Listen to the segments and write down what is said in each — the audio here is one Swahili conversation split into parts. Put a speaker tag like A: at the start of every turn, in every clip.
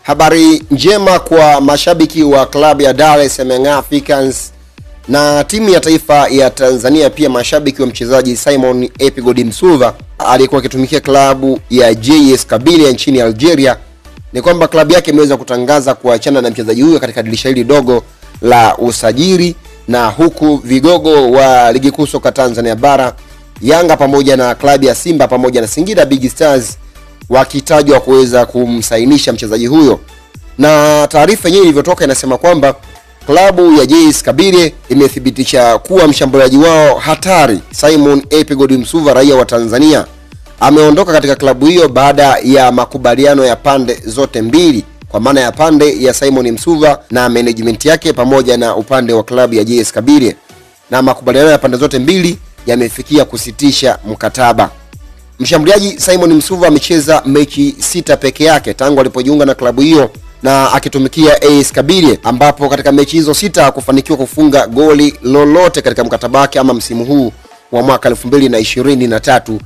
A: Habari njema kwa mashabiki wa klabu ya Dar es Salaam Young Africans na timu ya taifa ya Tanzania, pia mashabiki wa mchezaji Simon Epigodi Msuva aliyekuwa akitumikia klabu ya JS Kabylie nchini Algeria, ni kwamba klabu yake imeweza kutangaza kuachana na mchezaji huyo katika dirisha hili dogo la usajili, na huku vigogo wa ligi kuu soka Tanzania bara Yanga pamoja na klabu ya Simba pamoja na Singida Big Stars wakitajwa kuweza kumsainisha mchezaji huyo, na taarifa yenyewe ilivyotoka inasema kwamba klabu ya JS Kabylie imethibitisha kuwa mshambuliaji wao hatari Simon Epigodi Msuva raia wa Tanzania ameondoka katika klabu hiyo baada ya makubaliano ya pande zote mbili, kwa maana ya pande ya Simon Msuva na management yake pamoja na upande wa klabu ya JS Kabylie, na makubaliano ya pande zote mbili yamefikia kusitisha mkataba. Mshambuliaji Simon Msuva amecheza mechi sita peke yake tangu alipojiunga na klabu hiyo na akitumikia AS Kabylie, ambapo katika mechi hizo sita hakufanikiwa kufunga goli lolote katika mkataba wake ama msimu huu wa mwaka 2023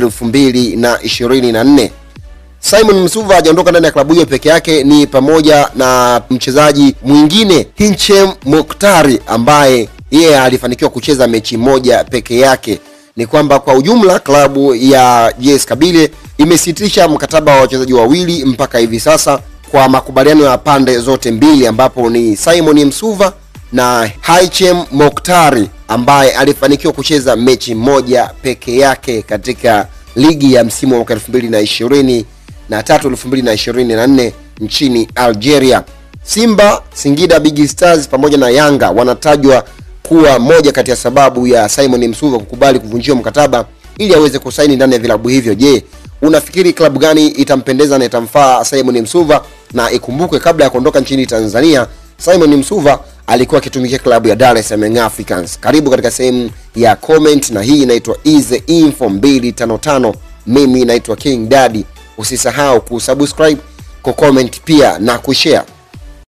A: 2024. Simon Msuva hajaondoka ndani ya klabu hiyo peke yake, ni pamoja na mchezaji mwingine Hinchem Moktari ambaye yeye alifanikiwa kucheza mechi moja peke yake. Ni kwamba kwa ujumla klabu ya JS Kabylie imesitisha mkataba wa wachezaji wawili mpaka hivi sasa kwa makubaliano ya pande zote mbili, ambapo ni Simon Msuva na Haichem Moktari ambaye alifanikiwa kucheza mechi moja peke yake katika ligi ya msimu wa mwaka 2020 na tatu 2024 nchini Algeria. Simba, Singida Big Stars pamoja na Yanga wanatajwa kuwa moja kati ya sababu ya Simon Msuva kukubali kuvunjiwa mkataba ili aweze kusaini ndani ya vilabu hivyo. Je, unafikiri klabu gani itampendeza na itamfaa Simon Msuva? Na ikumbukwe kabla ya kuondoka nchini Tanzania, Simon Msuva alikuwa akitumikia klabu ya Dar es Salaam Young Africans. Karibu katika sehemu ya comment, na hii inaitwa Easy Info 255. Mimi naitwa King Daddy. Usisahau kusubscribe, kucomment pia na kushare.